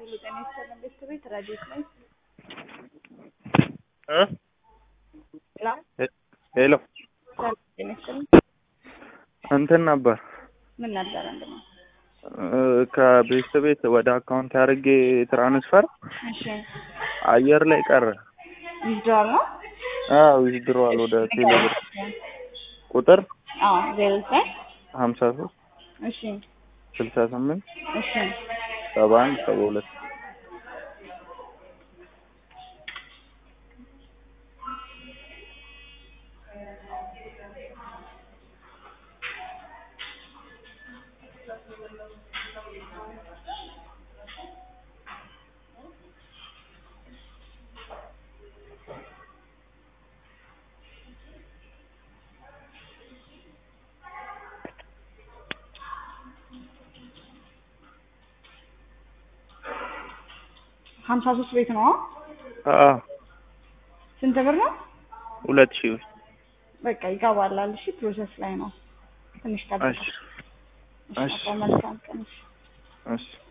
ሙሉ ጤና ይስጥልን ቤተሰቤት ረዴት ነኝ። እ ሰላም ሄሎ ሰላም ጤና ይስጥልን። እንትን ነበር ምን ነበር እንደማ እ ከቤት ቤት ወደ አካውንት አድርጌ ትራንስፈር እሺ አየር ላይ ቀረ። ይዟል ነው አዎ ይድሯል ወደ ቴሌብር ቁጥር አዎ ዜሮ ዘጠኝ ሀምሳ ሶስት እሺ ስልሳ ስምንት እሺ ሰባ አንድ ሰባ ሁለት ሀምሳ ሶስት ቤት ነው አዎ ስንት ብር ነው? ሁለት ሺህ ብር በቃ ይገባላል። እሺ ፕሮሰስ ላይ ነው። ትንሽ ጠብቅ። እሺ እሺ እሺ። መልካም ቀን። እሺ እሺ